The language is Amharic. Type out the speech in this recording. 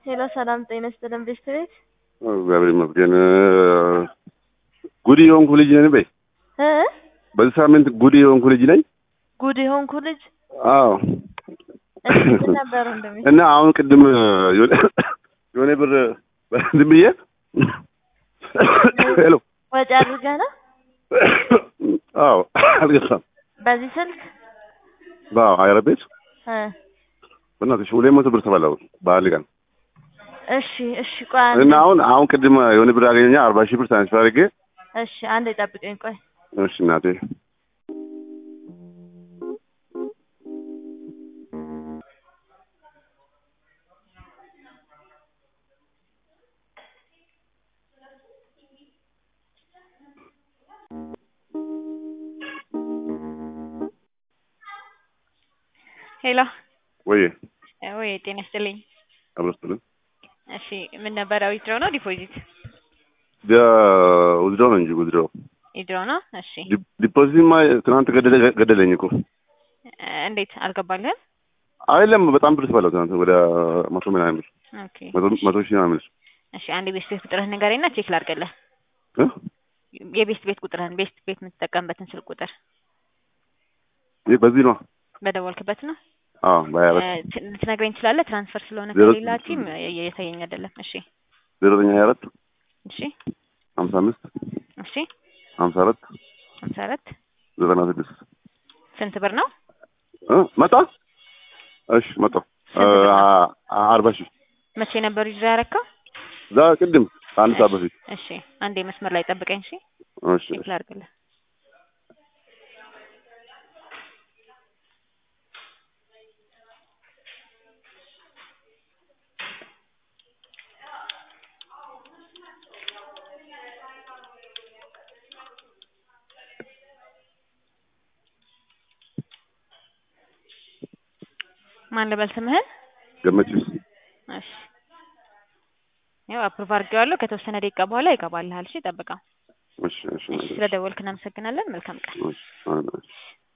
ሄሎ ሰላም ጤና ይስጥልን ቤስት ቤት እግዚአብሔር ይመስገን። ጉድ የሆንኩ ልጅ ነኝ በይ። እ በዚህ ሳምንት ጉድ የሆንኩ ልጅ ነኝ። ጉድ የሆንኩ ልጅ አዎ እሺ ምን ነበር እንደሚ እና አሁን ቅድም የሆነ የሆነ ብር ዝም ብዬ ሄሎ ወጪ አድርገህ ነው አዎ አልገባም። በዚህ ስልክ አዎ አይረ ቤት እ በእናትሽ ሁለት መቶ ብር ተበላው በአንድ ቀን እሺ እሺ ቆይ አንዴ እና አሁን አሁን ቅድም የሆነ ብር አገኘኛ አርባ ሺህ ብር ትራንስፈር አድርጌ እሺ አንዴ ጠብቀኝ ቆይ እሺ እናቴ ሄሎ ወይ ወይ ጤና ይስጥልኝ። አብረስትልን እሺ ምን ነበረ ዊትድሮ ነው ዲፖዚት? ውዝድሮ ነው እንጂ ውዝድሮ ዊትድሮ ነው። እሺ ዲፖዚትማ ትናንት ገደለ ገደለኝ እኮ እ እንዴት አልገባልህም? አይደለም በጣም ብር ተበላው ትናንት ወደ መቶ ምናምን ብር ኦኬ መቶ መቶ ሺህ ምናምን ብር እሺ አንድ ቤስት ቤት ቁጥርህን ንገረኝና ቼክ ላድርግልህ። እ የቤስት ቤት ቁጥርህን ቤስት ቤት የምትጠቀምበትን ስልክ ቁጥር ይህ በዚህ ነው በደወልክበት ነው አዎ በሀያ እ አራት ት- ልትነግረኝ ትችላለህ? ትራንስፈር ስለሆነ ዜሮ- ከሌላ ቲም እየታየኝ አይደለም። እሺ ዜሮ ዘጠኝ ሀያ አራት እሺ ሀምሳ አምስት እሺ ሀምሳ አራት ሀምሳ አራት ዘጠና ስድስት ስንት ብር ነው? እ መጣ እሺ መጣ ስንት ብር ነው? አርባ ሺህ መቼ ነበር ይዞ ያረካው? እዛ ቅድም ከአንድ ሰዓት በፊት እሺ አንዴ መስመር ላይ ጠብቀኝ። እሺ እሺ ቼክ ላድርግልህ። ማን ልበል ስምህን? ገመችስ እሺ ያው አፕሩቭ አድርጌዋለሁ። ከተወሰነ ደቂቃ በኋላ ይገባልሃል። እሺ ጠብቀው። እሺ እሺ እሺ ስለደወልክ እናመሰግናለን። መልካም ቀን። እሺ